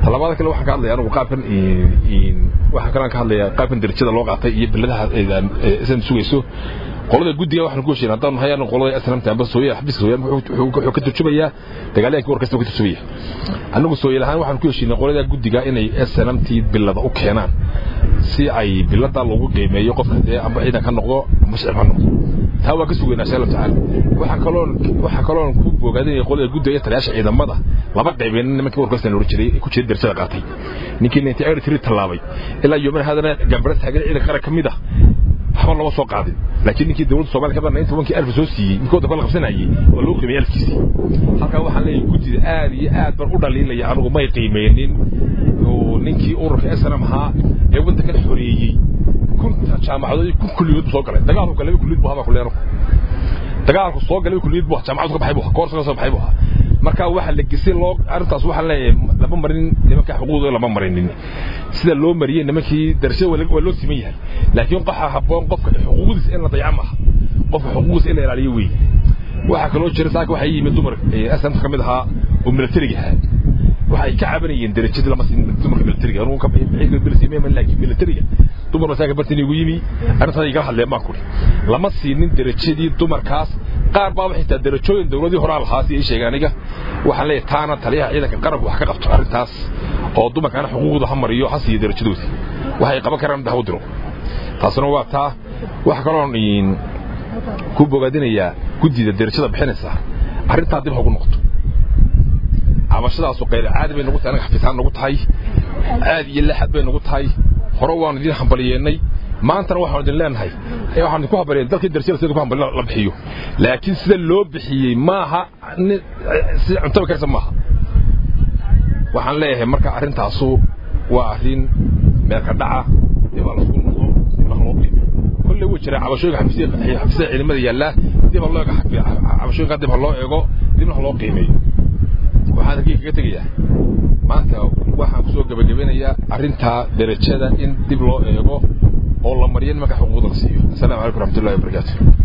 talabaada kale waxaan ka hadlaya anigu qaabkan waxaa kalean ka hadlaya qaabkan darajada loo qaatay iyo biladaha isan sugayso qolada guddiga waxaan ku heshiin haddaan nahay anigu qolada snmt amba sooyaal xabiska sooyaal wuxuu ka turjumayaa dagaalyahankii warkasta ka turjumaya anigu sooyaal ahaan waxaan ku heshiinay qolada guddiga inay snmt bilada u keenaan si ay bilada loogu qiimeeyo qofka dee amba ciidan ka noqdo amba shicib ha noqdo taa waa ka sugaynaa insha allahu tacaala waxaa kaloon waxaa kaloon ku bogaadinaya qolada guddiga iyo taliyaasha ciidamada laba qaybeen nimankii warkasta la oran jiray ku jiray darajada qaatay ninkii ninety eight three tallaabay ilaa yooman haadana gambaras hagada ciidan qaran ka mid ah waxba lama soo qaadin laakiin ninkii dowladda soomaaliya ka badnaa inta wankii alfa soo siiyey ninkii waddanka la qabsanayay waa loo qiimeeyey alfkiisii halkaa waxaan leeyahay guddida aad iyo aad baan u dhaliilaya anigu may qiimeynin ninkii ururka snm ahaa ee waddankan xoreeyey kunta jaamacadood kun kulliyood buu soo galay dagaalku galay kulliyad buu habaa kuleeno dagaalku soo galay kulliyad buu jaamacadu ka baxay buu koorsa ka soo baxay buu marka waxa la gesay loo arintaas waxa leeyahay lama marin nimanka xuquuqdooda lama marinin sida loo mariyay nimankii darashada waa loo siman yahay laakiin qaxa habboon qofka xuquuqdiisa in la dayaco maaha qofka xuquuqdiisa in la ilaaliyo weeye waxaa kaloo jira saaka waxaa yimid dumar aslamta ka mid ahaa oo militariga ahaa waxay ka cabanayeen darajadii lama siin dumarka militariga anugu ka bixin bilsiimeen laakiin militariga dumar masaaka bartin igu yimi arrintaas igala hadleen baan kuri lama siinin darajadii dumarkaas qaar baaba xitaa darajooyin dowladii horaa lahaa si ay sheegeen aniga waxaan leeyahay taana taliyaha ciidanka qaranku wax ka qabto arrintaas oo dumarkaana xuquuqda ha mariyo ha siiyo darajadoodii waxay qaban karaan ha u diro taasuna waa taa waxa kaloon ku bogaadinayaa guddida darajada bixinaysa arrintaa dib ha ugu noqoto cabashadaasu qayr caadi bay nagu tahay anaga xafiisaan nagu tahay caadi iyo laxad bay nagu tahay hore waanu idin hambaliyeennay maantana waxaanu idin leenahay waxaanu idinku hambaliyeen dalkii darajada sida ku hambaliyo la bixiyo laakiin sida loo bixiyey maaha si cuntaba karsa maaha waxaan leeyahay marka arrintaasu waa arrin meelka dhaca dib ha lasku noqdo dib ha loo qiimiyo kolley wuu jiraa cabashooyinka xafiisyada ciidamada yaallaa dib ha loo eego cabashooyinka dib ha loo eego dibna ha loo qiimeeyo waxaan halkii kaga tegayaa maanta waxaan kusoo gebagabanayaa arrintaa darajada in dib loo eego oo la mariyo nimanka xuquuqda la siiyo asalaamu calaykum raxmatullahi wabarakaatu